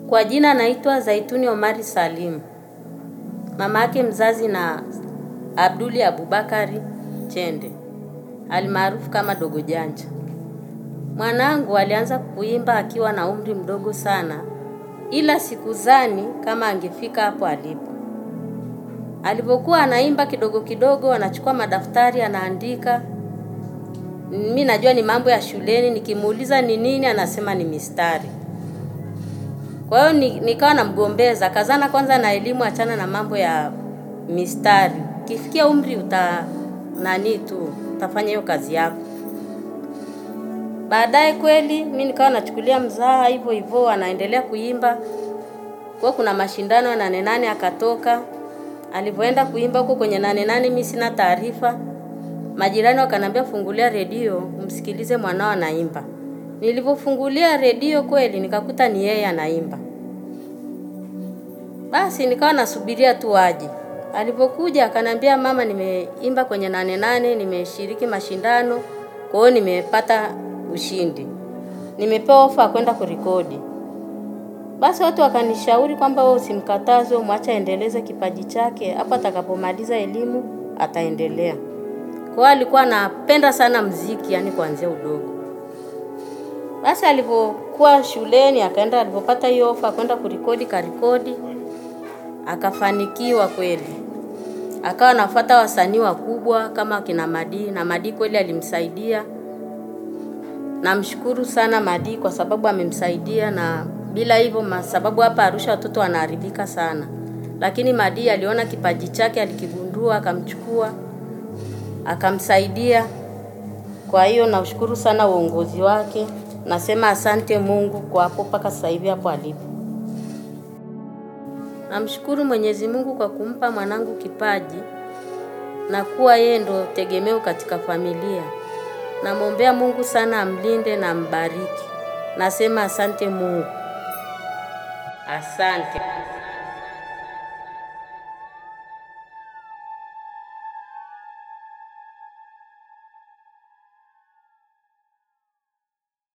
Kwa jina naitwa Zaituni Omari Salim. Mama yake mzazi na Abduli Abubakari Chende, almaarufu kama Dogo Janja. Mwanangu alianza kuimba akiwa na umri mdogo sana, ila sikuzani kama angefika hapo alipo. Alipokuwa anaimba kidogo kidogo, anachukua madaftari anaandika. Mi najua ni mambo ya shuleni, nikimuuliza ni nini, anasema ni mistari. Kwa hiyo ni, nikawa namgombeza, kazana kwanza na elimu, achana na mambo ya mistari. Kifikia umri uta nani tu utafanya hiyo kazi yako. Baadaye kweli mi nikawa nachukulia mzaha hivyo hivyo, anaendelea kuimba. Kwa kuna mashindano ya nane nane akatoka. Alivyoenda kuimba huko kwenye nane nane, mi sina taarifa. Majirani wakaniambia fungulia redio umsikilize mwanao anaimba. Nilivyofungulia redio kweli nikakuta ni yeye anaimba. Basi nikawa nasubiria tu aje. Alipokuja akaniambia, mama, nimeimba kwenye nane nane, nimeshiriki mashindano, kwa hiyo nimepata ushindi, nimepewa ofa kwenda kurekodi. Basi watu wakanishauri kwamba wewe usimkataze, mwache aendeleze kipaji chake, hapo atakapomaliza elimu ataendelea. Kwa hiyo alikuwa anapenda sana mziki, yani kuanzia udogo. Basi alipokuwa shuleni akaenda, alipopata hiyo ofa kwenda kurekodi, karekodi, akafanikiwa kweli. Akawa anafuata wasanii wakubwa kama kina Madi, na Madi kweli alimsaidia. Namshukuru sana Madi kwa sababu amemsaidia, na bila hivyo, sababu hapa Arusha watoto wanaharibika sana, lakini Madi aliona kipaji chake, alikigundua, akamchukua, akamsaidia. Kwa hiyo naushukuru sana uongozi wake, nasema asante Mungu kwa hapo mpaka sasa hivi hapo alipo. Namshukuru Mwenyezi Mungu kwa kumpa mwanangu kipaji na kuwa yeye ndo tegemeo katika familia. Namwombea Mungu sana amlinde na ambariki. Nasema asante Mungu. Asante.